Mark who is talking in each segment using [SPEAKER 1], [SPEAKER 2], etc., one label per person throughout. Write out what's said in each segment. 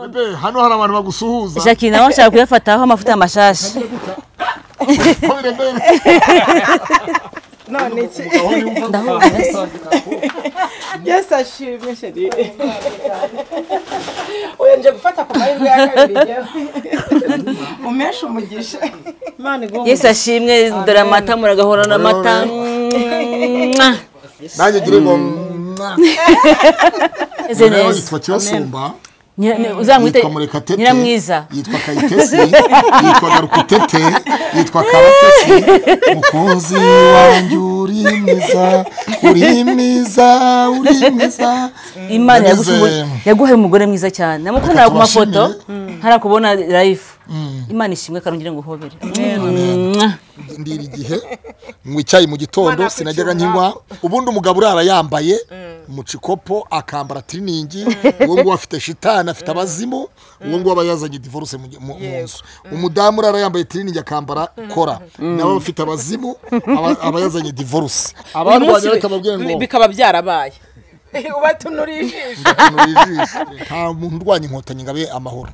[SPEAKER 1] Bebe hano hari abantu bagusuhuza
[SPEAKER 2] jackie nawe nshaka kuyafataho amavuta amashashi
[SPEAKER 1] None bebe
[SPEAKER 3] none iki yesi ashimye sheri uyu nje gufata ku mahirwe ya kabiri njyewe. umeshe umugisha imana iguhe
[SPEAKER 2] yesu ashimwe dore amata muragahorana amata
[SPEAKER 1] nanjye gire ngo
[SPEAKER 2] meze
[SPEAKER 1] Nawe
[SPEAKER 2] neza
[SPEAKER 1] yitwa Cyosumba
[SPEAKER 2] Nyira- ni- uzamwite
[SPEAKER 1] yitwa Murekatete
[SPEAKER 2] nyiramwiza
[SPEAKER 1] yitwa Kayitesi yitwa Garukutete yitwa Kabatesi mukunzi wanjye uri mwiza uri mwiza uri mwiza
[SPEAKER 2] imana
[SPEAKER 1] Nageze-
[SPEAKER 2] yagushimbuye- yaguhaye umugore mwiza cyane namukundana ku mafoto ntarakubona live imana ishimwe karongere ngo uhobere
[SPEAKER 1] ndira igihe nywa icyayi mu gitondo sinajyaga nkinywa ubundi umugabo urara yambaye mucikopo akambara tiriningi uwo nguwo afite shitani afite abazimu uwo nguwo aba yazanye divorce mu mu- mu nzu umudamu urara yambaye tiriningi akambara kora nawe afite abazimu aba- aba yazanye divorce abarwanya reka babwire ngo
[SPEAKER 4] bikaba byarabaye
[SPEAKER 3] ubatunuriye ijisho
[SPEAKER 1] "Tunura ijisho." nta muntu urwanya inkotanyi ngo abe amahoro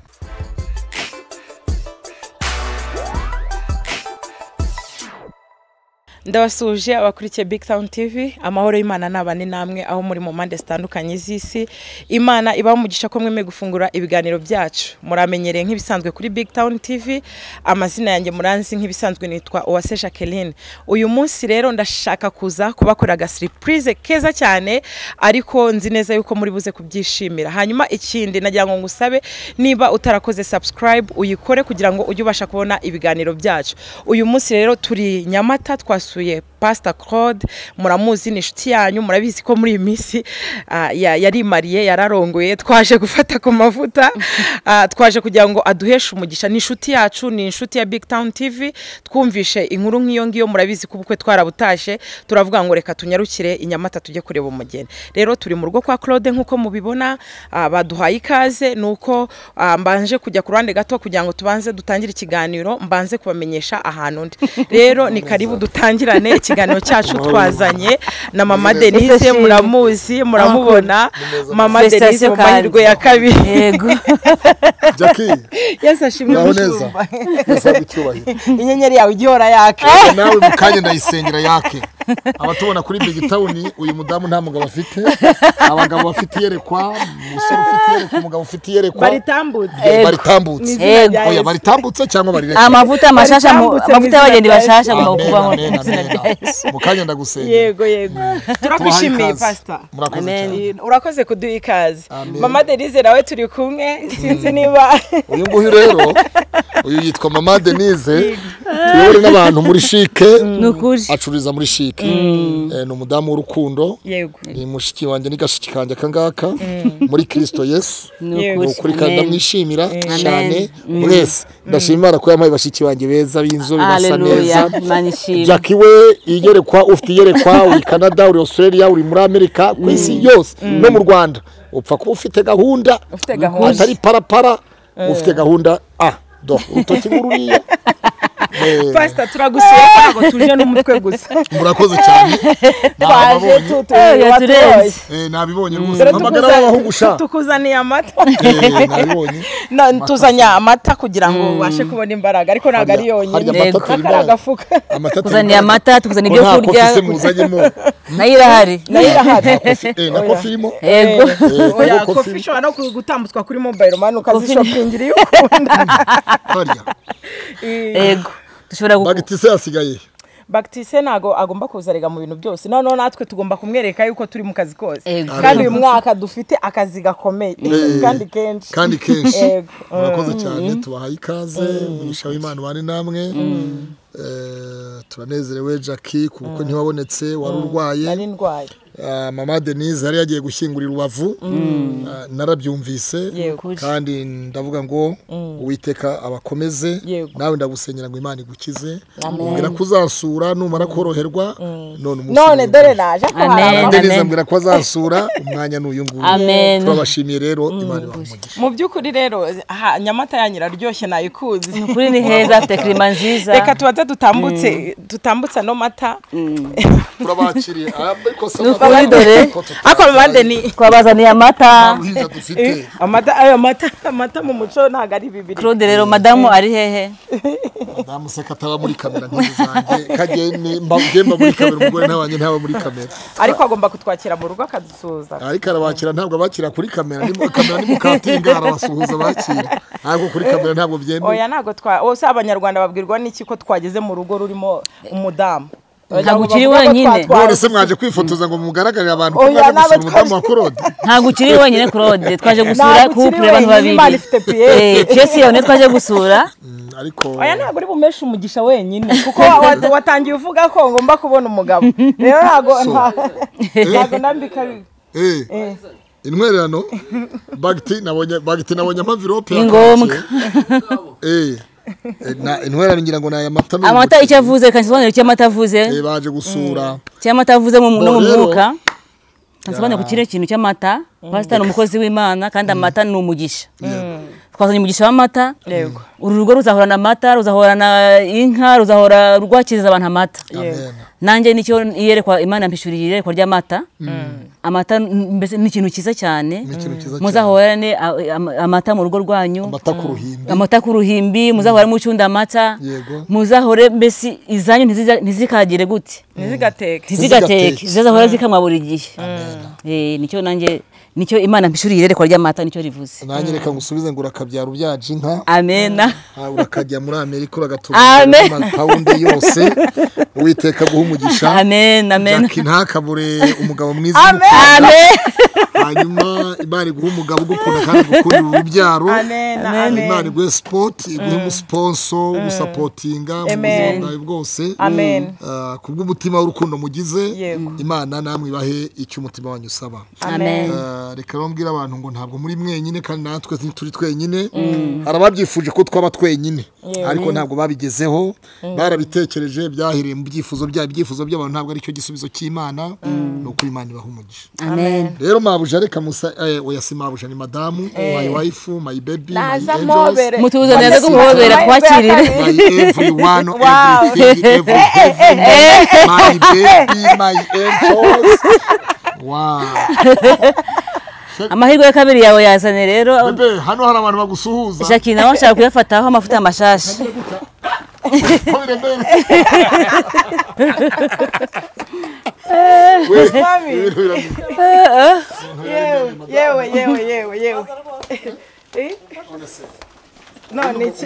[SPEAKER 4] ndabasuhuje abakurikiye big town tv amahoro y'imana ni abane namwe aho muri mu mpande zitandukanye z'isi imana ibaha umugisha ko mwemeye gufungura ibiganiro byacu muramenyereye nk'ibisanzwe kuri big town tv amazina yanjye muranzi nk'ibisanzwe nitwa uwase jacqueline uyu munsi rero ndashaka kuza kubakorera agasiripurize keza cyane ariko nzi neza yuko muri buze kubyishimira hanyuma ikindi nagira ngo ngusabe niba utarakoze subscribe uyikore kugira ngo ujye ubasha kubona ibiganiro byacu uyu munsi rero turi nyamata twasuye pasita claude muramuzi ni inshuti yanyu murabizi ko muri iyi minsi ah, ya- yarimariye yararongoye twaje gufata ku mavuta Ah, twaje kugira ngo aduheshe umugisha ni inshuti yacu ni inshuti ya big town tv twumvishe inkuru nk'iyo ngiyo murabizi ko ubukwe twarabutashye turavuga ngo reka tunyarukire i nyamata tujye kureba umugeni rero turi mu rugo kwa claude nk'uko mubibona ah, baduhaye ikaze ni uko ah, mbanje kujya ku ruhande gato kugira ngo tubanze dutangire ikiganiro mbanze kubamenyesha ahantu ndi rero ni karibu dutangirane ikiganiro cyacu twazanye na mama denise muramuzi muramubona mama
[SPEAKER 2] Festation
[SPEAKER 4] denise mu mahirwe ya kabiri
[SPEAKER 2] yego
[SPEAKER 1] jackie
[SPEAKER 4] yesi ashimwe
[SPEAKER 1] uraho neza nasabwe icyubahiro
[SPEAKER 3] inyenyeri yawe ijya ihora yaka
[SPEAKER 1] nawe mu kanya ndayisengera yake abatubona kuri big town uyu mudamu nta mugabo afite abagabo bafite iyerekwa umusore ufite iyerekwa umugabo ufite iyerekwa
[SPEAKER 3] baritambutse
[SPEAKER 1] Eh, baritambutse
[SPEAKER 2] yego
[SPEAKER 1] oya baritambutse cyangwa barireka
[SPEAKER 2] amavuta amashasha mu-
[SPEAKER 3] Baritambutse mu
[SPEAKER 2] amavuta
[SPEAKER 3] izina
[SPEAKER 2] y'abagendi
[SPEAKER 3] rya Yesu.
[SPEAKER 2] bashasha agomba
[SPEAKER 1] Amen,
[SPEAKER 2] kuba
[SPEAKER 1] amen, amen. mu kanya ndagusengera
[SPEAKER 3] yego yego
[SPEAKER 1] Tubahaye
[SPEAKER 3] turakwishimiye
[SPEAKER 1] ikaze.
[SPEAKER 3] pasita
[SPEAKER 1] murakoze
[SPEAKER 2] Amen.
[SPEAKER 1] cyane
[SPEAKER 3] urakoze kuduha ikaze
[SPEAKER 1] Amen.
[SPEAKER 3] mama denise nawe turi kumwe sinzi niba
[SPEAKER 1] uyu nguyu rero uyu yitwa mama denise tuyobore n'abantu muri shike
[SPEAKER 2] ni ukuri
[SPEAKER 1] acururiza muri shike Eh, ni umudamu w'urukundo
[SPEAKER 4] yego
[SPEAKER 1] ni mushiki wanjye ni gashiki kanjye akangaka muri kirisito yesu
[SPEAKER 2] ni
[SPEAKER 4] Yego.
[SPEAKER 2] ukuri
[SPEAKER 1] ukuri kandi
[SPEAKER 2] Amen.
[SPEAKER 1] ndamwishimira cyane
[SPEAKER 2] Amen.
[SPEAKER 1] mwese ndashima imana ko yampaye bashiki banjye beza b'inzobe basa neza
[SPEAKER 2] Hallelujah. Imana ishimwe
[SPEAKER 1] jackie we iyerekwa ufite iyerekwa uri canada uri australia uri muri amerika ku isi yose no mu rwanda upfa kuba ufite gahunda
[SPEAKER 3] Ufite gahunda.
[SPEAKER 1] atari parapara ufite gahunda a do urutoki ngururiya Eh,
[SPEAKER 4] pasita turagusuye ntabwo tuje n'umutwe gusa
[SPEAKER 1] murakoze cyane
[SPEAKER 3] twaje
[SPEAKER 1] nababonye
[SPEAKER 3] tutuye watuye
[SPEAKER 2] yaturenze.
[SPEAKER 1] Eh, nabibonye rwose
[SPEAKER 3] Dore
[SPEAKER 1] mpamagara
[SPEAKER 3] tukuza-
[SPEAKER 1] w'abahungu sha
[SPEAKER 4] tukuzaniye amata
[SPEAKER 1] Eh, nabibonye
[SPEAKER 4] Na- tuzanye amata kugira ngo ubashe kubona imbaraga ariko ntabwo ari
[SPEAKER 1] Harya- harya
[SPEAKER 4] yonyine
[SPEAKER 1] amata
[SPEAKER 2] Yego.
[SPEAKER 1] atera
[SPEAKER 4] akari
[SPEAKER 1] imbaraga.
[SPEAKER 4] agafuka
[SPEAKER 1] amata atera
[SPEAKER 2] tuzaniye
[SPEAKER 1] imbaraga.
[SPEAKER 2] amata tuzaniye
[SPEAKER 1] Ko
[SPEAKER 2] ibyo
[SPEAKER 1] nta
[SPEAKER 2] kurya
[SPEAKER 1] kofi se muzanyemo
[SPEAKER 2] nayo irahari
[SPEAKER 3] nayo irahari
[SPEAKER 1] Eh, na kofi irimo
[SPEAKER 2] yego
[SPEAKER 1] Eh,
[SPEAKER 4] oya
[SPEAKER 1] kuko
[SPEAKER 4] kofi
[SPEAKER 1] kofi
[SPEAKER 4] ishobora no gutambutswa kuri mobayiro mani
[SPEAKER 2] Kofi-
[SPEAKER 4] ukazishopingira iyo ukunda
[SPEAKER 1] harya
[SPEAKER 2] yego dushobora gu-
[SPEAKER 1] bagitise yasigaye
[SPEAKER 4] bagitise ntabwo agomba kuzarega mu bintu byose noneho natwe tugomba kumwereka yuko turi mu kazi kose
[SPEAKER 2] Yego.
[SPEAKER 4] kandi uyu mwaka dufite akazi gakomeye kandi kenshi
[SPEAKER 1] kandi kenshi
[SPEAKER 4] Yego.
[SPEAKER 1] murakoze cyane tubahaye ikaze umugisha w'imana ubane namwe Eh, turanezerewe jackie ku bukwe ntiwabonetse wari urwaye
[SPEAKER 4] nari ndwaye
[SPEAKER 1] Ah, mama denise yari yagiye gushyingura i rubavu Ah, narabyumvise
[SPEAKER 4] Yego.
[SPEAKER 1] kandi ndavuga ngo uwiteka abakomeze
[SPEAKER 4] Yego.
[SPEAKER 1] nawe ndagusenyera ngo imana igukize mbwira ko uzasura numara koroherwa none umunsi
[SPEAKER 4] none
[SPEAKER 1] mwiza.
[SPEAKER 4] dore naje
[SPEAKER 2] Amen.
[SPEAKER 4] kuhara
[SPEAKER 1] Mama denise
[SPEAKER 2] Amen.
[SPEAKER 1] ambwira ko azasura umwanya ni uyu nguyu
[SPEAKER 2] Amen.
[SPEAKER 1] turabashimiye rero imana ibaha umugisha
[SPEAKER 4] mu by'ukuri rero aha, nyamata yanyu iraryoshye nayikuzi
[SPEAKER 2] kuri ni heza afite kirima nziza
[SPEAKER 4] reka tubanze dutambutse dutambutse ano mata
[SPEAKER 1] turabakiriye ariko se
[SPEAKER 2] Ni kuri dore
[SPEAKER 4] ariko amande ni
[SPEAKER 2] twabazaniye amata
[SPEAKER 1] uruhinja dufite
[SPEAKER 4] amata ayo mata amata mu muco ntabwo ari bibiri
[SPEAKER 2] claude rero madamu ari hehe
[SPEAKER 1] madamu seka ataba muri kamera ntizange kagene mba muri kamera umugore nta wanjye ntaba muri kamera
[SPEAKER 4] ariko agomba kutwakira mu rugo akadusuhuza
[SPEAKER 1] ariko arabakira ntabwo abakira kuri kamera ni kamera ni mukatinga arabasuhuza abakira ntabwo kuri kamera ntabwo byemewe
[SPEAKER 4] oya ntabwo twa ose abanyarwanda babwirwa n'iki ko twageze mu rugo rurimo umudamu
[SPEAKER 2] Ntabwo ukiri wenyine.
[SPEAKER 1] none se mwaje kwifotoza ngo mugaragarire abantu ko
[SPEAKER 4] Oya,
[SPEAKER 1] mwaje
[SPEAKER 4] nabo
[SPEAKER 1] gusura umudamu wa
[SPEAKER 4] twaje-
[SPEAKER 1] korode
[SPEAKER 2] ntabwo ukiri wenyine claude twaje gusura
[SPEAKER 4] Ntabwo ukiri
[SPEAKER 2] couple abantu
[SPEAKER 4] wenyine,
[SPEAKER 2] babiri
[SPEAKER 4] Imana ifite piyesi.
[SPEAKER 2] Eh, piyesi yawe niyo twaje gusura
[SPEAKER 1] Mm, ariko
[SPEAKER 4] oya ntabwo uri bumeshe umugisha wenyine kuko wa- wa- watangiye uvuga ko ngomba kubona umugabo rero ntabwo ntabwo nambika bi-
[SPEAKER 1] eh, intwererano bagiti nabonye bagiti nabonye amavirope
[SPEAKER 2] Ni ngombwa.
[SPEAKER 1] eh eh, na intwererano ngira ngo ni aya mata n'ubuki.
[SPEAKER 2] amata icyo avuze kandi sobanura icyo amata avuze
[SPEAKER 1] Eh, baje gusura
[SPEAKER 2] cy'amata avuze mu no mu
[SPEAKER 1] Bo rero-
[SPEAKER 2] mwuka nsobanure ku kiriya kintu cy'amata pasita ni umukozi w'imana kandi amata ni umugisha twazanye umugisha w'amata
[SPEAKER 4] yego
[SPEAKER 2] uru rugo ruzahorana amata ruzahorana inka ruzahora rwakiriza abantu amata
[SPEAKER 1] amen
[SPEAKER 2] nanjye nicyo iyerekwa imana mpishuriye iyerekwa ry'amata amata n- mbese ni ikintu cyiza cyane
[SPEAKER 1] ni ikintu cyiza cyane
[SPEAKER 2] muzahorane a- am- amata mu rugo rwanyu
[SPEAKER 1] amata ku ruhimbi
[SPEAKER 2] amata ku ruhimbi muzahore mucunda amata
[SPEAKER 1] Yego.
[SPEAKER 2] muzahore mbese izanyu ntiziza- ntizikagire gute
[SPEAKER 4] ntizigateke
[SPEAKER 1] Ntizigateke.
[SPEAKER 2] ntizigateke zizahora zikamwa buri gihe Eh, nicyo nanjye nicyo imana mpishuriye iyerekwa ry'amata nicyo rivuze
[SPEAKER 1] nanjye reka ngusubize ngo urakabyara ubyaje inka
[SPEAKER 2] amena
[SPEAKER 1] Ah, urakajya muri amerika uragatura
[SPEAKER 2] Amen.
[SPEAKER 1] amapawundi yose uwiteka guha umugisha
[SPEAKER 2] amen amen
[SPEAKER 1] jackie ntakabure umugabo mwiza
[SPEAKER 2] amen
[SPEAKER 1] hanyuma imana iguha umugabo ugukunda kandi agukundira urubyaro
[SPEAKER 4] amen
[SPEAKER 1] imana
[SPEAKER 4] amen
[SPEAKER 1] iguhe sipoti iguhe umusiponso ugusapotinga mu buzima bwawe bwose
[SPEAKER 4] Amen.
[SPEAKER 1] Ah, kubw'umutima w'urukundo mugize
[SPEAKER 4] Yego.
[SPEAKER 1] imana namwe ibahe icyo umutima wanyu usaba
[SPEAKER 2] amen
[SPEAKER 1] Ah, reka rero mbwira abantu ngo ntabwo muri mwenyine kandi natwe ntituri twenyine hari ababyifuje ko twaba twenyine ariko ntabwo babigezeho barabitekereje byahiriye mu byifuzo byabo ibyifuzo by'abantu ntabwo aricyo gisubizo cy'imana ni uko imana ibaha umugisha
[SPEAKER 2] amen
[SPEAKER 1] rero mabuja reka musa eh, oya si mabuja ni madamu my wife my baby my
[SPEAKER 4] naza
[SPEAKER 1] angels
[SPEAKER 4] mobere
[SPEAKER 2] mutubuze neza ko muhobera twakirire
[SPEAKER 1] my everyone
[SPEAKER 4] Wow.
[SPEAKER 1] everything every, everyone, my baby my angels wow
[SPEAKER 2] amahirwe ya kabiri yawe yazane rero
[SPEAKER 1] Bebe, hano hari abantu bagusuhuza
[SPEAKER 2] jackie nawe ashaka kuyafataho amavuta mashashi
[SPEAKER 4] Mami.
[SPEAKER 1] Wait,
[SPEAKER 4] yewe yewe yewe yewe yewe Eh? none iki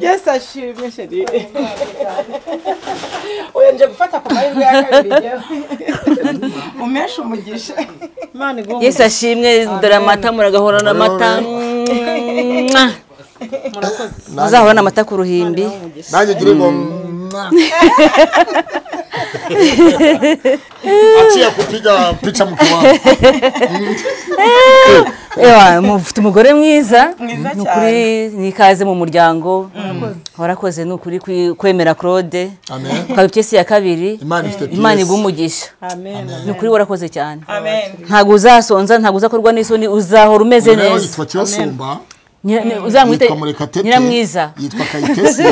[SPEAKER 4] yesi ashimye sheri
[SPEAKER 3] uyu nje gufata ku mahirwe ya kabiri yewe umeshe umugisha
[SPEAKER 5] imana iguha
[SPEAKER 2] yesu ashimwe dore amata muragahorana amata Mwah. muzahorane amata ku ruhimbi
[SPEAKER 1] nanjye gire ngo aciye kupiga pica mu kiwabo
[SPEAKER 2] Ewa, mufite umugore mwiza
[SPEAKER 4] Mwiza
[SPEAKER 2] Ni ukuri ni ikaze mu muryango warakoze ni ukuri kwi- kwemera claude
[SPEAKER 1] Amen.
[SPEAKER 2] ukaba ipyesi ya kabiri
[SPEAKER 1] Imana ifite
[SPEAKER 2] imana
[SPEAKER 1] piyesi.
[SPEAKER 2] iguha umugisha
[SPEAKER 5] amen
[SPEAKER 2] ni ukuri warakoze cyane
[SPEAKER 4] amen
[SPEAKER 2] ntabwo uzasonza ntabwo uzakorwa n'isoni uzahora umeze
[SPEAKER 1] rero
[SPEAKER 2] neza
[SPEAKER 1] yitwa kirasumba
[SPEAKER 2] Nyira- ni- uzamwite
[SPEAKER 1] yitwa murekatete
[SPEAKER 2] nyiramwiza
[SPEAKER 1] yitwa kayitesi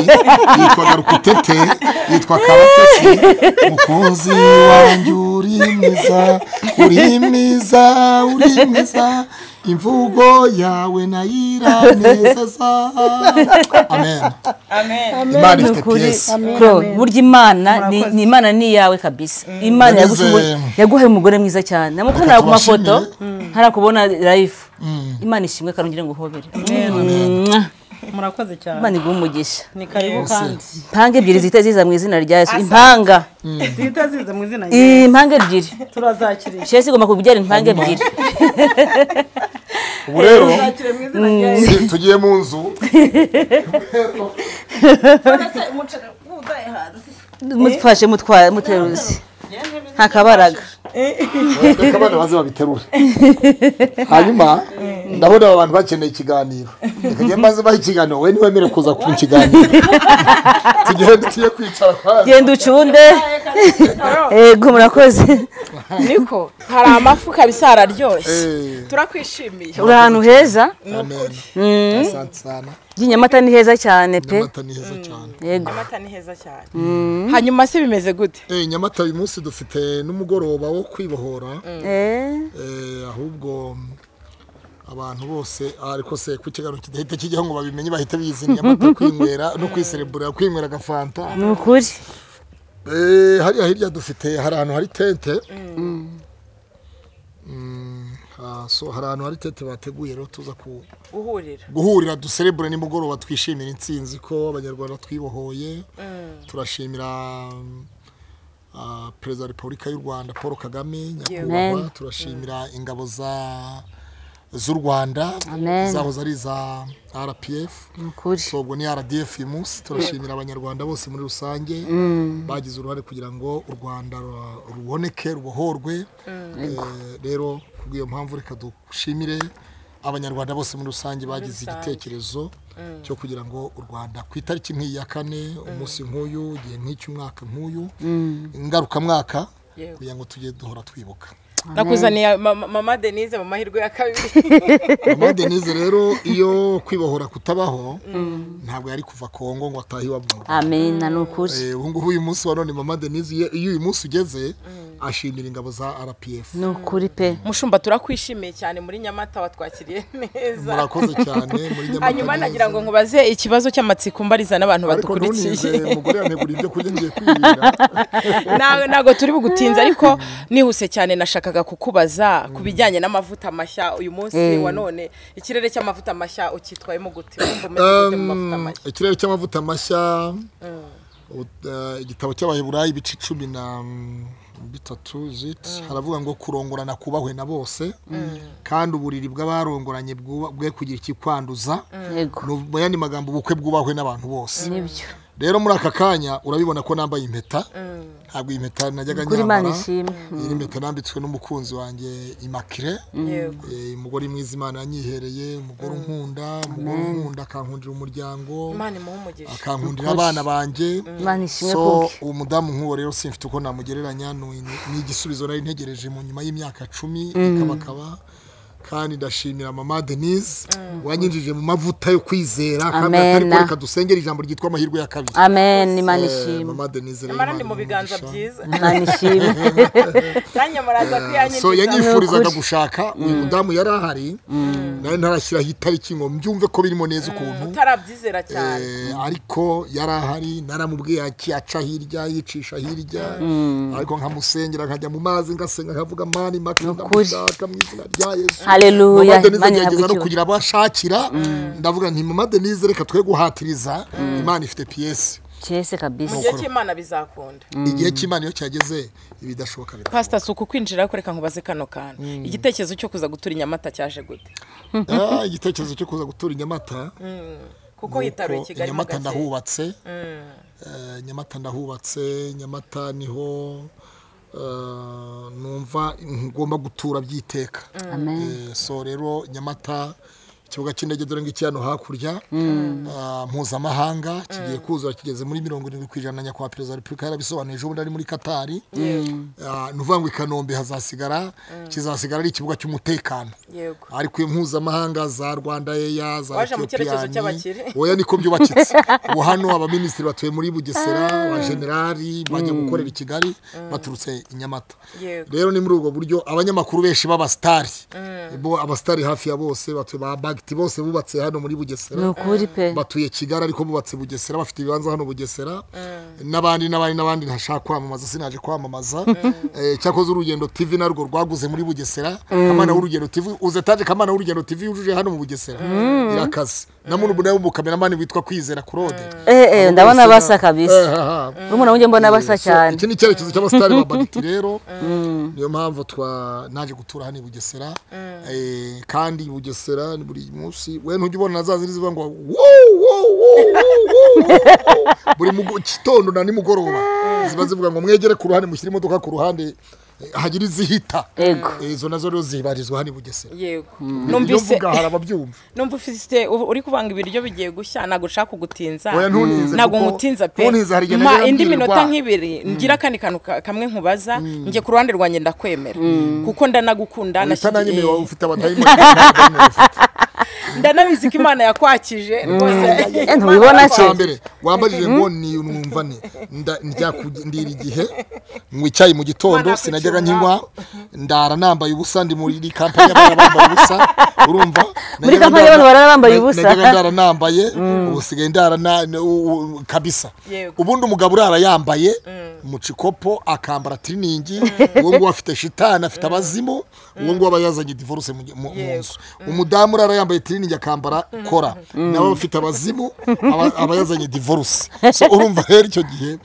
[SPEAKER 1] yitwa garukutete yitwa karatesi mukunzi wanjye uri mwiza uri mwiza uri mwiza imvugo yawe nayiranezeza amen
[SPEAKER 4] amen
[SPEAKER 1] imana
[SPEAKER 2] Ni
[SPEAKER 1] ifite
[SPEAKER 2] ukuri,
[SPEAKER 1] piyesi
[SPEAKER 2] Claude, burya imana ni- ni imana ni iyawe kabisa imana
[SPEAKER 1] Yagize-
[SPEAKER 2] yaguha- yaguhaye umugore mwiza cyane namukana ku mafoto harakubona live imana ishimwe karongere ngo uhobere Mwah.
[SPEAKER 5] murakoze cyane
[SPEAKER 2] imana iguha umugisha
[SPEAKER 5] ni karibu kandi
[SPEAKER 2] impanga ebyiri zihita ziza mu izina rya yesu impanga
[SPEAKER 5] zihita ziza mu izina rye
[SPEAKER 2] impanga ebyiri
[SPEAKER 5] turazakirisha
[SPEAKER 2] shesi igomba kubyara impanga ebyiri
[SPEAKER 1] ubu rero
[SPEAKER 5] tuzakire mu izina rya yesu
[SPEAKER 1] si- tugiye mu nzu
[SPEAKER 2] mutwashe mutwara muteruzi nta kabaraga
[SPEAKER 1] reka abana baze babiterure hanyuma ndabona aba bantu bakeneye ikiganiro reka njye maze bahe ikiganiro we niwemere kuza ku kiganiro tugiye tugiye kwicara kwa
[SPEAKER 2] genda ucunde yego murakoze
[SPEAKER 4] niko hari amafu kabisa hararyoshye
[SPEAKER 1] Eh,
[SPEAKER 4] turakwishimiye
[SPEAKER 2] uri ahantu heza
[SPEAKER 1] amen. Asante sana
[SPEAKER 2] nyamata ni heza cyane pe
[SPEAKER 1] nyamata ni heza cyane
[SPEAKER 2] yego
[SPEAKER 4] amata ni heza cyane hanyuma se bimeze gute
[SPEAKER 1] Eh, nyamata uyu munsi dufite n'umugoroba wo kwibohora
[SPEAKER 2] Eh,
[SPEAKER 1] Eh, ahubwo abantu bose ariko se ku kiganiro kidahita kijyaho ngo babimenye bahita bizi nyamata kwinywera no kwiserebura kwinywera agafanta
[SPEAKER 2] ni ukuri
[SPEAKER 1] Eh, hariya hirya dufite hari ahantu hari tente Mm, ah, so hari ahantu hari tente bateguye rero tuza ku
[SPEAKER 4] guhurira
[SPEAKER 1] guhurira duserebure nimugoroba twishimira intsinzi ko abanyarwanda twibohoye turashimira mm, ah, perezida wa repubulika y'u rwanda paul kagame nyakubahwa
[SPEAKER 2] Amen.
[SPEAKER 1] turashimira ingabo za z'u rwanda
[SPEAKER 2] Amen.
[SPEAKER 1] zahoze ari iza rpf
[SPEAKER 2] ni ukuri
[SPEAKER 1] so ubwo ni rdf uyu munsi turashimira abanyarwanda bose muri rusange bagize uruhare kugira ngo u rwanda ru- ruboneke rubohorwe Eh, rero kubw'iyo mpamvu reka dushimire abanyarwanda bose muri rusange bagize igitekerezo cyo kugira ngo u rwanda ku itariki nk'iyi ya kane umunsi nk'uyu igihe nk'icy'umwaka nk'uyu ngarukamwaka
[SPEAKER 4] Yego.
[SPEAKER 1] kugira ngo tujye duhora twibuka
[SPEAKER 4] nakuzaniye ma- ma- mama denise mu mahirwe ya kabiri
[SPEAKER 1] mama denise rero iyo kwibohora kutabaho ntabwo yari kuva kongo ngo atahe iwabo mu rwanda
[SPEAKER 2] amena ni ukuri
[SPEAKER 1] Eh, ubu ngubu uyu munsi wa none mama denise iyo- iyo uyu munsi ugeze ashimira ingabo za rpf
[SPEAKER 2] ni ukuri pe
[SPEAKER 4] mushumba turakwishimiye cyane muri nyamata watwakiriye neza
[SPEAKER 1] murakoze cyane muri nyamata
[SPEAKER 4] hanyuma
[SPEAKER 1] neza.
[SPEAKER 4] nagira ngo nkubaze ikibazo cy'amatsiko mbariza n'abantu
[SPEAKER 1] ariko
[SPEAKER 4] badukurikiye
[SPEAKER 1] ntunizere mugore yantegura ibyo kurya ngiye kwirira
[SPEAKER 4] nawe ntabwo turi bugutinze ariko nihuse cyane nashakaga kukubaza ku bijyanye n'amavuta mashya uyu munsi wa none ikirere cy'amavuta mashya ukitwayemo gute Wumva umeze gute mu mavuta
[SPEAKER 1] Um,
[SPEAKER 4] mashya
[SPEAKER 1] ikirere cy'amavuta mashya ubu- eh, igitabo cy'abaheburayi ibice cumi na mm, bitatu zit haravuga ngo kurongorana kubahwe na bose kandi uburiri bw'abarongoranye bwuba- bwe kugira ikikwanduza
[SPEAKER 2] yego
[SPEAKER 1] Ni- mu yandi magambo ubukwe bwubahwe n'abantu bose
[SPEAKER 2] nibyo
[SPEAKER 1] rero muri aka kanya urabibona ko nambaye impeta ntabwo iyi impeta najyaga
[SPEAKER 2] kuri imana
[SPEAKER 1] nyambara
[SPEAKER 2] ishimwe
[SPEAKER 1] iyi mpeta nambitswe n'umukunzi wanjye imakire
[SPEAKER 4] Yego.
[SPEAKER 1] Eh, umugore mwiza imana yanyihereye umugore unkunda umugore unkunda akankundira umuryango
[SPEAKER 4] imana imuhe umugisha
[SPEAKER 1] akankundira abana banjye
[SPEAKER 2] imana ishimwe
[SPEAKER 1] so
[SPEAKER 2] kubwe
[SPEAKER 1] uwo mudamu nk'uwo rero simfite uko namugereranya ni ni igisubizo nari ntegereje mu nyuma y'imyaka cumi ikabakaba kandi ndashimira mama denise wanyinjije mu mavuta yo kwizera kandi
[SPEAKER 2] Amena.
[SPEAKER 1] atari ko reka dusengera ijambo ryitwa amahirwe ya kabiri
[SPEAKER 2] amen imana
[SPEAKER 1] Eh,
[SPEAKER 2] ishimwe
[SPEAKER 1] mama denise rero
[SPEAKER 4] nyamara ndi
[SPEAKER 1] Imana
[SPEAKER 4] mu biganza
[SPEAKER 1] imuhe umugisha.
[SPEAKER 4] byiza
[SPEAKER 2] imana ishimwe
[SPEAKER 4] nanjye muraza kuyanyigisha
[SPEAKER 1] so yanyifurizaga gushaka uyu mudamu yari ahari nari ntarashyiraho itariki ngo mbyumve ko birimo neza ukuntu
[SPEAKER 4] utarabyizera cyane
[SPEAKER 1] Eh, ariko yari ahari naramubwiye ati aca hirya yicisha hirya ariko nkamusengera nkajya mu mazi ngasenga nkavuga mani makina
[SPEAKER 2] Nukuri.
[SPEAKER 1] ndamushaka mu izina rya yesu
[SPEAKER 2] haleluya
[SPEAKER 1] mama denise
[SPEAKER 2] imana ihabwe
[SPEAKER 1] agerageza no
[SPEAKER 2] icyubahiro
[SPEAKER 1] kugira abo ashakira ndavuga nti mama denise reka twe guhatiriza imana ifite piyesi
[SPEAKER 2] cyese kabisa
[SPEAKER 4] mu gihe cy'imana bizakunda
[SPEAKER 1] igihe cy'imana iyo cyageze ibidashoboka bidashoboka
[SPEAKER 4] pasita si uku kwinjira ariko reka nkubaze kano kantu igitekerezo cyo kuza gutura inyamata cyaje gute
[SPEAKER 1] Ah, igitekerezo cyo kuza gutura inyamata
[SPEAKER 4] kuko hitaruye
[SPEAKER 1] Nuko
[SPEAKER 4] kigali mu
[SPEAKER 1] nyamata
[SPEAKER 4] gace
[SPEAKER 1] ndahubatse Eh, nyamata ndahubatse nyamata niho eh, numva ngomba gutura byiteka
[SPEAKER 2] amen
[SPEAKER 1] Eh, so rero nyamata ikibuga cy'indege dore ngiki hano hakurya ah, mpuzamahanga kigiye kuzura kigeze muri mirongo irindwi ku ijana nyakubahwa perezida wa repubulika yarabisobanuye ejo bundi ari muri katari Ah, ni ukuvuga ngo i kanombe hazasigara kizasigara ari ikibuga cy'umutekano
[SPEAKER 4] yego
[SPEAKER 1] ariko iyo mpuzamahanga za rwanda eya za
[SPEAKER 4] Waje mu cyerekezo
[SPEAKER 1] Ethiopian,
[SPEAKER 4] cy'abakire.
[SPEAKER 1] oya niko byubakitse ubu hano abaminisitiri batuye muri bugesera abajenerali bajya gukorera i kigali baturutse i nyamata
[SPEAKER 4] Yego.
[SPEAKER 1] rero ni muri ubwo buryo abanyamakuru benshi b'abasitari bo abasitari hafi ya bose batuye ba bagiti bose bubatse hano muri bugesera
[SPEAKER 2] ni ukuri pe
[SPEAKER 1] batuye kigali ariko bubatse bugesera bafite ibibanza hano bugesera n'abandi n'abandi n'abandi ntashaka kwamamaza sinaje kwamamaza Eh, cyakoze urugendo tv narwo rwaguze muri bugesera kamana w'urugendo tv uzetaje kamana w'urugendo tv yujuje hano mu bugesera irakaze namuntu ubu nawe umukameramani witwa kwizera kurode
[SPEAKER 2] eh eh ndabona
[SPEAKER 1] Bugesera.
[SPEAKER 2] basa kabisa
[SPEAKER 1] Eh, ha, ha.
[SPEAKER 2] n'umuntu wujye mbona basa
[SPEAKER 1] So,
[SPEAKER 2] cyane
[SPEAKER 1] iki ni icyerekezo cy'abasitari ba bagiti rero niyo mpamvu twa naje gutura hano i bugesera Eh, kandi i bugesera ni buri munsi we ntujya ubona na za zindi zivuga ngo wuu wuu wuu wuu wuu wuu. buri mugo- gitondo na nimugoroba ziba zivuga ngo mwegere ku ruhande mushyire imodoka ku ruhande eh, hagira izihita
[SPEAKER 2] Yego.
[SPEAKER 1] Eh, izo nazo rero zibarizwa hano i bugesera
[SPEAKER 4] yego
[SPEAKER 1] ibyo
[SPEAKER 4] numvise
[SPEAKER 1] mvuga hari ababyumva
[SPEAKER 4] numva ufite ubu uri kuvanga ibiryo bigiye gushya ntabwo ushaka kugutinza
[SPEAKER 1] Oya, ntuntize,
[SPEAKER 4] ntabwo
[SPEAKER 1] kuko
[SPEAKER 4] ngutinza pe
[SPEAKER 1] ntuntize, hari igihe
[SPEAKER 4] mpa
[SPEAKER 1] nagera
[SPEAKER 4] indi
[SPEAKER 1] mbwirwa.
[SPEAKER 4] minota nk'ibiri ngira akandi kantu ka- kamwe nkubaza njye ku ruhande rwanjye ndakwemera kuko ndanagukunda
[SPEAKER 1] uhita nanjye
[SPEAKER 4] nashyigikiye-
[SPEAKER 1] niba ufite abadayimoni ntabwo bamwe bafite.
[SPEAKER 4] ndanabizi ko imana yakwakije rwose
[SPEAKER 2] Eh, ntubibona se
[SPEAKER 1] mbere wambajije ngo ni numva ni nda- njya ku- ndira igihe mwicaye mu gitondo sinajyaga nkinywa ndara nambaye ubusa ndi muri iri kampani y'abantu bambaye ubusa urumva
[SPEAKER 2] Muri
[SPEAKER 1] Najyaga
[SPEAKER 2] kampani y'abantu barara bambaye
[SPEAKER 1] na-
[SPEAKER 2] ubusa.
[SPEAKER 1] najyaga ndara nambaye ubu sigaye ndara na- na- u- u- kabisa
[SPEAKER 4] Yego.
[SPEAKER 1] ubundi umugabo urara yambaye mu cikopo akambara tiriningi uwo nguwo afite shitani afite abazimu uwo nguwo aba yazanye divorce mu mu- mu nzu umudamu urara yambaye tiriningi akambara kora nawe afite abazimu aba- aba yazanye divorce so urumva rero icyo gihe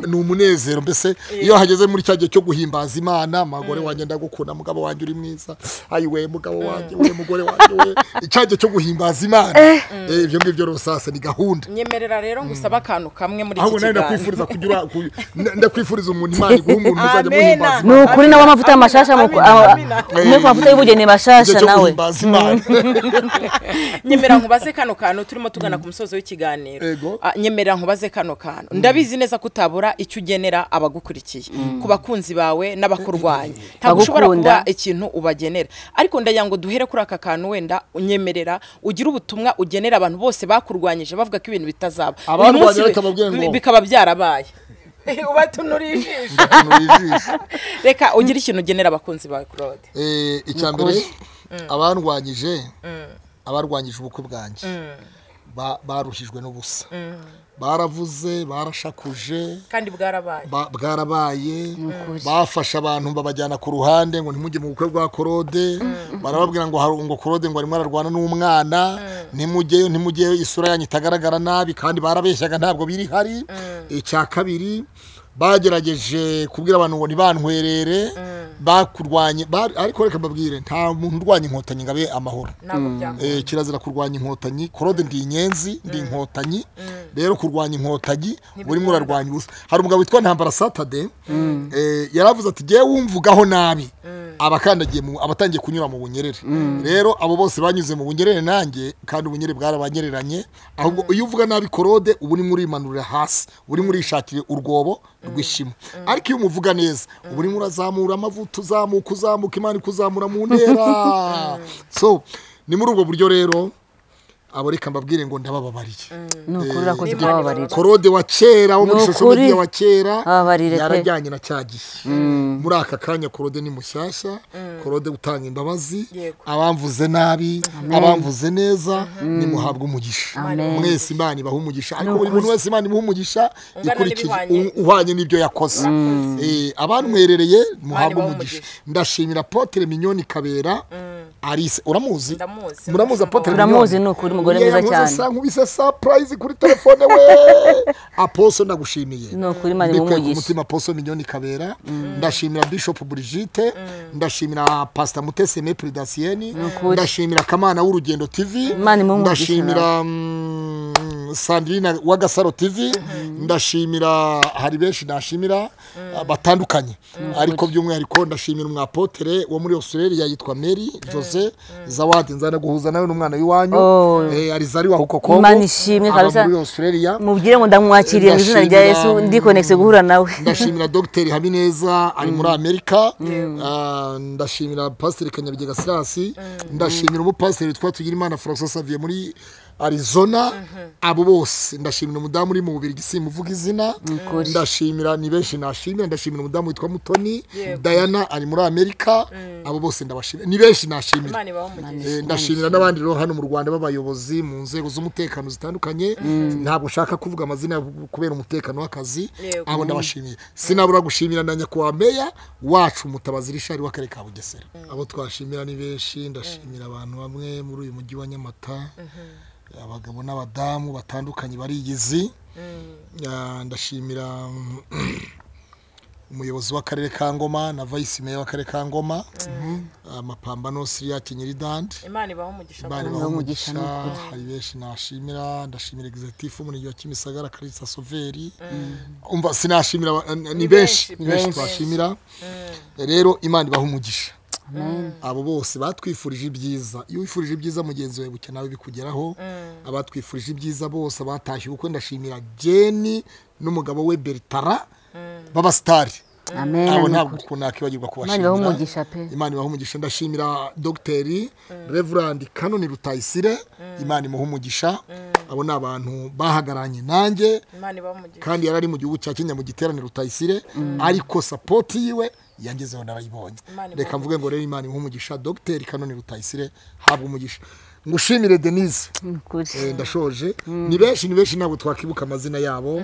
[SPEAKER 1] ni umunezero mbese iyo hageze muri cya gihe cyo guhimbaza imana magore wanjye ndagukunda mugabo wanjye uri mwiza ayiwe mugabo wanjye we mugore wanjye we icya gihe cyo guhimbaza imana Eh, ibyo ngibyo rero sasa ni gahunda
[SPEAKER 4] nyemerera rero ngusaba akantu kamwe muri iki
[SPEAKER 1] ahubwo nawe
[SPEAKER 4] kiganiro
[SPEAKER 1] ndakwifuriza kugira ku- na- ndakwifuriza umuntu imana iguha umuntu uzajya
[SPEAKER 4] Amena.
[SPEAKER 1] muhimbaza
[SPEAKER 2] ni
[SPEAKER 1] imana
[SPEAKER 2] ukuri nawe amavuta mashasha mu-
[SPEAKER 4] Amina,
[SPEAKER 2] aho-
[SPEAKER 4] amina.
[SPEAKER 2] muri ku mavuta y'ubugeni
[SPEAKER 1] Igihe
[SPEAKER 2] mashasha
[SPEAKER 1] cyo
[SPEAKER 2] nawe
[SPEAKER 1] guhimbaza imana
[SPEAKER 4] nyemera nkubaze kano kantu turimo tugana ku musozo w'ikiganiro
[SPEAKER 1] Ego.
[SPEAKER 4] Ah, nyemera nkubaze kano kantu ndabizi neza ko utabura icyo ugenera abagukurikiye ku bakunzi bawe n'abakurwanya ntabwo ushobora
[SPEAKER 2] Bagukunda.
[SPEAKER 4] kuba ikintu ubagenera ariko ndagira ngo duhere kuri aka kantu wenda unyemerera ugire ubutumwa ugenera abantu bose bakurwanyije bavuga ko ibintu bitazaba Uyu
[SPEAKER 1] Abarwanya
[SPEAKER 4] munsi bi-
[SPEAKER 1] reka babwire ngo-
[SPEAKER 4] bi- bikaba byarabaye ubatunuriye ijisho
[SPEAKER 1] Ndatunura ijisho.
[SPEAKER 4] reka ugire ikintu ugenera abakunzi bawe claude
[SPEAKER 1] Eh, icya mbere abarwanyije abarwanyije ubukwe bwanjye ba- baruhijwe n'ubusa baravuze barashakuje
[SPEAKER 4] kandi bwarabaye
[SPEAKER 1] ba- bwarabaye bafashe abantu babajyana ku ruhande ngo ntimujye mu bukwe bwa korode barababwira ngo haru- ngo korode ngo arimo ararwana n'umwana ntimujyeyo ntimujyeyo isura yanyu itagaragara nabi kandi barabeshyaga ntabwo biri hari icya kabiri bagerageje kubwira abantu ngo ntibantwerere bakurwanye ba- ariko reka mbabwire nta muntu urwanya inkotanyi ngo abe amahoro
[SPEAKER 4] ntabwo byakunda
[SPEAKER 1] Eh, kirazira kurwanya inkotanyi korode ndi inyenzi ndi inkotanyi rero kurwanya inkotanyi urimo urarwanya ubusa hari umugabo witwa ntambara satade eh, yaravuze ati jyewe wumvugaho nabi abakandagiye mu- abatangiye kunyura mu bunyerere rero abo bose banyuze mu bunyerere nanjye kandi ubunyerere bwarabanyereranye ahubwo iyo uvuga nabi korode uba urimo urimanurira hasi urimo urishakira urwobo rw'ishimo ariko iyo umuvuga neza uba urimo urazamura amavuta uzamuka uzamuka imana ikuzamura mu ntera so ni muri ubwo buryo rero abo reka mbabwire ngo ndabababariye
[SPEAKER 2] ni ukuri urakoze
[SPEAKER 1] Eh,
[SPEAKER 2] kubababarira
[SPEAKER 1] korode wa kera wo muri
[SPEAKER 2] Ni
[SPEAKER 1] shusho
[SPEAKER 2] ukuri.
[SPEAKER 1] media wa kera
[SPEAKER 2] Ababarire pe.
[SPEAKER 1] yarajyanye na cya gihe muri aka kanya korode ni mushyashya korode utanga imbabazi
[SPEAKER 4] Yego.
[SPEAKER 1] abamvuze nabi abamvuze neza nimuhabwe umugisha
[SPEAKER 2] Amen.
[SPEAKER 1] mwese imana ibaha umugisha ariko buri muntu wese imana imuha umugisha
[SPEAKER 4] Ungana
[SPEAKER 1] ikurikije
[SPEAKER 4] n'ibihwanye.
[SPEAKER 1] u- uhwanye n'ibyo yakoze Eh, abantwerereye muhabwe
[SPEAKER 4] ibaha
[SPEAKER 1] umugisha
[SPEAKER 4] umugisha.
[SPEAKER 1] ndashimira potere minyoni kabera arise uramuzi
[SPEAKER 4] Ndamuzi.
[SPEAKER 1] muramuzi apotere
[SPEAKER 2] Turamuzi, ni ukuri, umugore mwiza cyane.
[SPEAKER 1] nkubise surprise kuri telefone we aposo ndagushimiye
[SPEAKER 2] Ni ukuri, Imana
[SPEAKER 1] Mbikuye ku
[SPEAKER 2] imuhe
[SPEAKER 1] mutima aposo minyoni kabera ndashimira bishop Brigitte ndashimira pastor mutesi Aimé dasiyeni
[SPEAKER 2] ukuri.
[SPEAKER 1] ndashimira kamana w'urugendo tv
[SPEAKER 2] Imana imuhe umugisha
[SPEAKER 1] ndashimira mm, sandrine wa gasaro tv ndashimira hari benshi ndashimira batandukanye ariko by'umwihariko ndashimira umwapotere wo muri australia yitwa mary jose zawadi nzana guhuza nawe n'umwana w'iwanyu
[SPEAKER 2] Oh.
[SPEAKER 1] Eh, arizari wa hukokongo
[SPEAKER 2] Imana ishimwe kabisa.
[SPEAKER 1] muri australia
[SPEAKER 2] mubwire ngo ndamwakiriye mu izina rya yesu
[SPEAKER 1] Ndashimira-
[SPEAKER 2] ndikonegise guhura nawe
[SPEAKER 1] ndashimira dogiteri habineza ari muri amerika Ah, ndashimira pasiteri kanyabigega silasi ndashimira umupasiteri witwa tugirimana francois saviye muri arizona abo bose ndashimira umudamu uri mu bubiri simuvuga izina
[SPEAKER 2] Ukuri.
[SPEAKER 1] ndashimira ni benshi nashimira ndashimira umudamu witwa mutoni diana ari muri amerika abo bose ndabashimira ni benshi nashimira
[SPEAKER 4] imana ibaho umugisha
[SPEAKER 1] Eh, ndashimira n'abandi rero hano mu rwanda b'abayobozi mu nzego z'umutekano zitandukanye ntabwo ushaka kuvuga amazina yabo kubera umutekano w'akazi
[SPEAKER 4] Yego.
[SPEAKER 1] abo ndabashimiye sinabura gushimira na nyakubahwa meya wacu mutabazi rishari w'akarere ka bugesera abo twashimira ni benshi ndashimira abantu bamwe muri uyu mujyi wa nyamata abagabo n'abadamu batandukanye barigizi Ah, ndashimira mm, umuyobozi w'akarere ka ngoma na vayisi meya w'akarere ka ngoma amapambano siriya kinyeri dandi
[SPEAKER 4] imana ibaho umugisha
[SPEAKER 1] bari
[SPEAKER 2] Imana
[SPEAKER 1] umugisha
[SPEAKER 2] ibahe umugisha,
[SPEAKER 1] hari benshi nashimira ndashimira egizitifu umurenge wa kimisagara karisa soveri umva sinashimira aba- ni- ni benshi ni benshi twashimira rero imana ibaha umugisha abo bose batwifurije ibyiza iyo wifurije ibyiza mugenzi wawe buke nawe bikugeraho abatwifurije ibyiza bose abatashye ubukwe ndashimira jeni n'umugabo we beritara b'abasitari
[SPEAKER 2] amen
[SPEAKER 1] ntabwo
[SPEAKER 2] ni
[SPEAKER 1] ntabwo
[SPEAKER 2] ukuri
[SPEAKER 1] ukuntu nakibagirwa
[SPEAKER 2] Imana ibahe
[SPEAKER 1] kubashimira
[SPEAKER 2] umugisha pe.
[SPEAKER 1] imana ibaha umugisha ndashimira dogiteri reverand kanoni rutayisire imana imuha umugisha abo ni abantu bahagaranye nanjye
[SPEAKER 4] imana ibamugisha
[SPEAKER 1] kandi yari ari mu gihugu cya kenya mu giteraniro utayisire ariko sapoti yiwe yangezeho narayibonye
[SPEAKER 4] Imana
[SPEAKER 1] reka mvuge ngo rero imana imuha umugisha dogiteri kanoni rutayisire habwa umugisha ngushimire denise
[SPEAKER 2] ni ukuri
[SPEAKER 1] Eh, ndashoje ni benshi ni benshi ntabwo twakibuka amazina yabo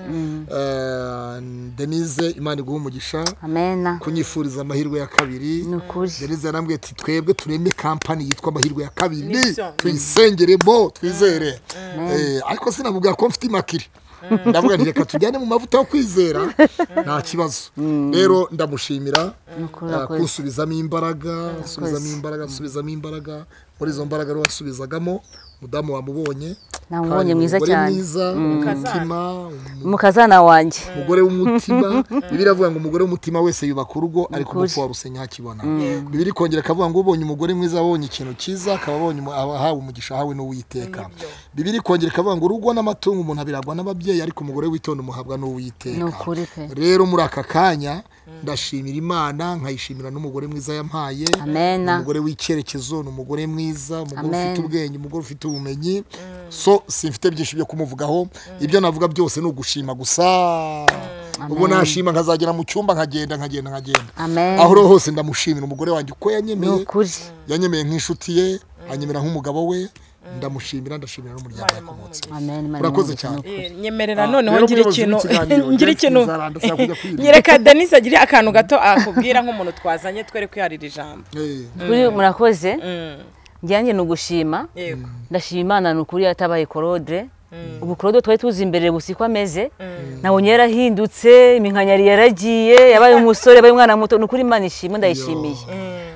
[SPEAKER 1] Eh, denise imana iguha umugisha
[SPEAKER 2] amena
[SPEAKER 1] kunyifuriza amahirwe ya kabiri
[SPEAKER 2] ni ukuri
[SPEAKER 1] denise yarambwiye ati twebwe tureme kampani yitwa amahirwe ya kabiri
[SPEAKER 4] Mission.
[SPEAKER 1] tuyisengeremo twizere Eh, ariko sinamubwira ko mfite imakiri ndavuga nti reka tujyane mu mavuta yo kwizera nta kibazo rero ndamushimira
[SPEAKER 2] ukuri,
[SPEAKER 1] eh,
[SPEAKER 2] urakoze.
[SPEAKER 1] kunsubizamo imbaraga nsubizamo imbaraga nsubizamo imbaraga muri izo mbaraga rero wasubizagamo umudamu wamubonye
[SPEAKER 2] Namubonye
[SPEAKER 1] Kandi
[SPEAKER 2] mwiza
[SPEAKER 1] umugore
[SPEAKER 2] cyane.
[SPEAKER 1] mwiza umutima
[SPEAKER 2] umukazana wanjye
[SPEAKER 1] umugore w'umutima bibiri avuga ngo umugore w'umutima wese yubaka urugo ariko umupfu wa rusenya hakibona bibiri kongera akavuga ngo ubonye umugore mwiza abonye ikintu cyiza akaba abonye umu- aba ahawe umugisha ahawe n'uwiteka bibiri kongera ikavuga ngo urugo n'amatungo umuntu abiragwa n'ababyeyi ariko umugore witonda umuhabwa n'uwiteka
[SPEAKER 2] Ni ukuri pe.
[SPEAKER 1] rero muri aka kanya ndashimira imana nkayishimira n'umugore mwiza yampaye
[SPEAKER 2] Amena.
[SPEAKER 1] umugore w'icyerekezo ni umugore mwiza umugore ufite
[SPEAKER 2] Amen.
[SPEAKER 1] ubwenge umugore ufite ubumenyi so simfite byinshi byo kumuvugaho ibyo navuga byose ni ugushima gusa ubwo nashima nkazagera mu cyumba nkagenda nkagenda nkagenda
[SPEAKER 2] amen
[SPEAKER 1] aho uriho hose ndamushimira umugore wanjye uko
[SPEAKER 2] ni
[SPEAKER 1] yanyemeye
[SPEAKER 2] ukuri
[SPEAKER 1] yanyemeye nk'inshuti ye anyemera nk'umugabo we ndamushimira ndashimira n'umuryango yakomotse
[SPEAKER 2] amen Imana
[SPEAKER 1] urakoze
[SPEAKER 2] imuhe umugisha.
[SPEAKER 1] cyane
[SPEAKER 4] Eh, nyemerera
[SPEAKER 1] Ah,
[SPEAKER 4] noneho
[SPEAKER 1] rero
[SPEAKER 4] ngira
[SPEAKER 1] umuyobozi
[SPEAKER 4] ikintu
[SPEAKER 1] w'ikiganiro,
[SPEAKER 4] ngira
[SPEAKER 1] Denise
[SPEAKER 4] ikintu
[SPEAKER 1] Nzaranda, ashaka kujya kwirinda.
[SPEAKER 4] nyereka denise agire akantu gato akubwira nk'umuntu twazanye twere kwiharira ijambo
[SPEAKER 1] Eh,
[SPEAKER 2] kuri murakoze njyanjye ni ugushima
[SPEAKER 4] yego
[SPEAKER 2] ndashima imana ni ukuri yatabaye korode ubu korode twari tuzi imbere gusa uko ameze nabonye yarahindutse iminkanyari yaragiye yabaye umusore yabaye umwana muto ni ukuri imana ishimwe ndayishimiye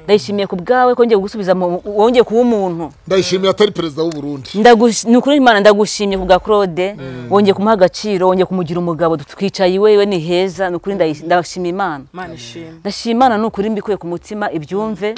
[SPEAKER 2] ndayishimiye ku bwawe ko ngiye gusubiza mu- wongeye kuba umuntu
[SPEAKER 1] ndayishimiye atari perezida w'u Burundi
[SPEAKER 2] Ndagush- ni ukuri imana ndagushimye ku bwa claude wongeye kumuha agaciro wongeye kumugira umugabo twicaye iwe iwe ni heza ni ukuri ndayi- ndashima imana
[SPEAKER 4] imana ishimwe
[SPEAKER 2] ndashima imana ni ukuri mbikuye ku mutima ibyumve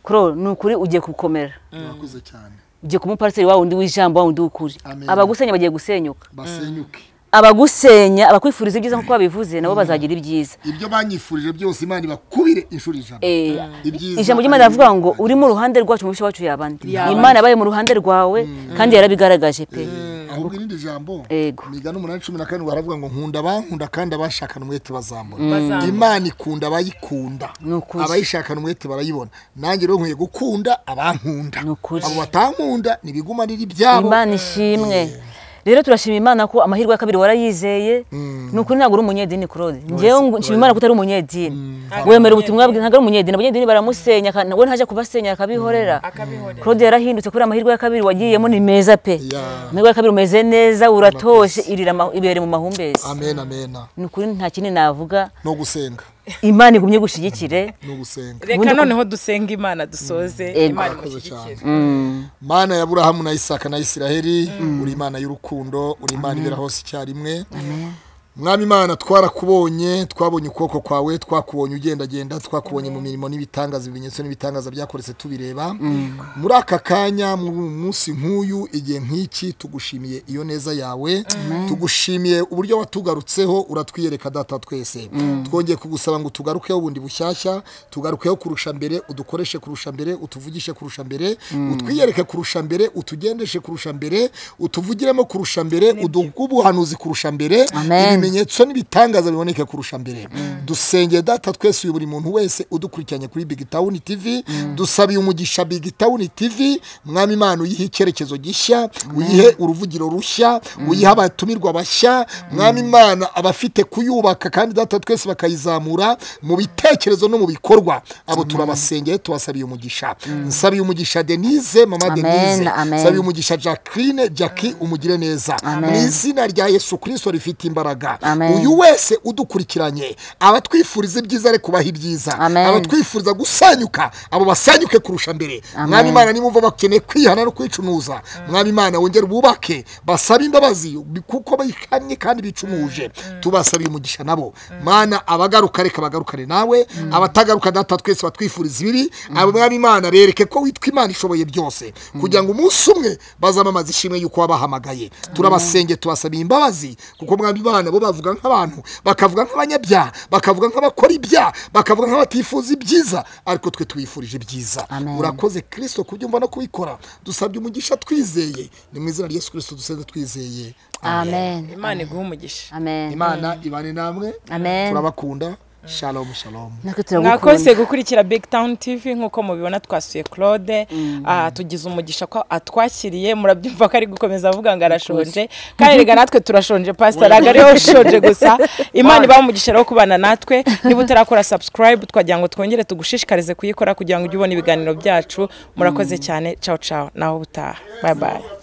[SPEAKER 2] claude ni ukuri ugiye gukomera
[SPEAKER 1] urakoze cyane
[SPEAKER 2] ugiye kuba umupariseri wa wundi w'ijambo wa wundi w'ukuri
[SPEAKER 1] Amen.
[SPEAKER 2] abagusenya bagiye gusenyuka
[SPEAKER 1] basenyuke
[SPEAKER 2] abagusenya abakwifuza ibyiza nk'uko babivuze nabo bazagira ibyiza
[SPEAKER 1] ibyo banyifurije byose imana ibakubire inshuro ijana
[SPEAKER 2] Eh,
[SPEAKER 1] Ibyiza
[SPEAKER 2] ijambo ry'imana
[SPEAKER 1] ari
[SPEAKER 2] rivuga ngo
[SPEAKER 1] ibyacu.
[SPEAKER 2] uri mu ruhande rwacu umubisha wacu yabandi imana yabaye mu ruhande rwawe kandi yarabigaragaje pe
[SPEAKER 1] ahubwo irindi jambo
[SPEAKER 2] Ego.
[SPEAKER 1] migana umunani cumi na karindwi baravuga ngo nkunda abankunda kandi abashakana umwete bazambura
[SPEAKER 4] Bazambura.
[SPEAKER 1] imana ikunda abayikunda
[SPEAKER 2] Ni ukuri.
[SPEAKER 1] abayishakana umwete barayibona nanjye rero nkwiye gukunda abankunda
[SPEAKER 2] Ni ukuri.
[SPEAKER 1] abo batankunda ntibiguma riri ibyabo
[SPEAKER 2] imana ishimwe rero turashima imana ko amahirwe ya kabiri warayizeye ni ukuri ntabwo uri umunyedini claude ngewe ngo nshima imana ko utari umunyedini wemera ubutumwa bwe ntabwo ari umunyedini umunyedini baramusenya kandi we ntajya kubasenya akabihorera
[SPEAKER 4] akabihorera.
[SPEAKER 2] claude yarahindutse kubera amahirwe ya kabiri wagiyemo ni meza pe
[SPEAKER 1] Yeah.
[SPEAKER 2] amahirwe ya kabiri umeze neza uratoshe irira ama- ibere mu mahumbezi
[SPEAKER 1] amen amena
[SPEAKER 2] ni ukuri nta kindi navuga
[SPEAKER 1] no gusenga
[SPEAKER 2] imana igumye gushyigikire
[SPEAKER 1] no gusenga
[SPEAKER 4] reka noneho dusenga imana dusoze imana
[SPEAKER 1] Murakoze cyane.
[SPEAKER 4] imushyigikire
[SPEAKER 1] mana ya burahamu na isaka na isiraheli uri imana y'urukundo uri imana ibera hose icyarimwe mwami imana twarakubonye twabonye ukuboko kwawe twakubonye ugendagenda twakubonye mu mirimo n'ibitangaza ibimenyetso n'ibitangaza byakoretse tubireba muri aka kanya mu munsi nk'uyu igihe nk'iki tugushimiye iyo neza yawe tugushimiye uburyo watugarutseho uratwiyereka data twese twongeye kugusaba ngo tugarukeho bundi bushyashya tugarukeho kurusha mbere udukoreshe kurusha mbere utuvugishe kurusha mbere utwiyereke kurusha mbere utugendeshe kurusha mbere utuvugiremo kurusha mbere uduhe ubuhanuzi kurusha mbere
[SPEAKER 2] Amen.
[SPEAKER 1] ibimenyetso n'ibitangaza biboneke kurusha mbere dusengeye data twese uyu buri muntu wese udukurikiranye kuri Big Town TV dusabiye umugisha Big Town TV mwami Imana uyihe icyerekezo gishya uyihe uruvugiro rushya uyihe abatumirwa bashya mwami Imana abafite kuyubaka kandi data twese bakayizamura mu bitekerezo no mu bikorwa abo turabasengeye tubasabiye umugisha nsabiye umugisha Denise mama
[SPEAKER 2] Amen,
[SPEAKER 1] Denise
[SPEAKER 2] amen.
[SPEAKER 1] nsabiye umugisha Jacqueline Jackie umugire neza mu izina rya Yesu Kristo rifite imbaraga
[SPEAKER 2] Amen.
[SPEAKER 1] uyu wese udukurikiranye abatwifuriza ibyiza ari kubaha ibyiza
[SPEAKER 2] Amen.
[SPEAKER 1] abatwifuriza gusanyuka abo basanyuke kurusha mbere mwami imana nimumva bakeneye kwihana no kwicunuza mwami imana wongere ububake basabe imbabazi kuko bihamye kandi bicumuje tubasabiye umugisha nabo mana abagaruka reka bagarukane nawe abatagaruka data twese batwifuriza ibibi abo mwami imana bereke ko witwa imana ishoboye byose kugira ngo umunsi umwe bazamamaze ishimwe yuko wabahamagaye turabasenge tubasabiye imbabazi kuko mwami imana bo bo bavuga nk'abantu bakavuga nk'abanyabyaha bakavuga nk'abakora ibyaha bakavuga nk'abatifuza ibyiza ariko twe tubifurije ibyiza
[SPEAKER 2] Amen.
[SPEAKER 1] urakoze kirisito kubyumva no kubikora dusabye umugisha twizeye ni mu izina rya yesu kirisito dusenze twizeye
[SPEAKER 2] amen
[SPEAKER 4] imana iguhe umugisha
[SPEAKER 2] amen
[SPEAKER 1] imana ibane namwe
[SPEAKER 2] Amen.
[SPEAKER 1] turabakunda shalom shalom
[SPEAKER 2] natwe turagukunda
[SPEAKER 4] mwakoze gukurikira big town tv nk'uko mubibona twasuye claude Ah, tugize umugisha ko atwakiriye murabyumva ko ari gukomeza avuga ngo arashonje kandi rega natwe turashonje pasita ntabwo ariho ushonje gusa imana ibaha umugisha rero wo kubana natwe niba utarakora subscribe twagira ngo twongere tugushishikarize kuyikora kugira ngo ujye ubona ibiganiro byacu murakoze cyane cawu cawu naho ubutaha bayi bayi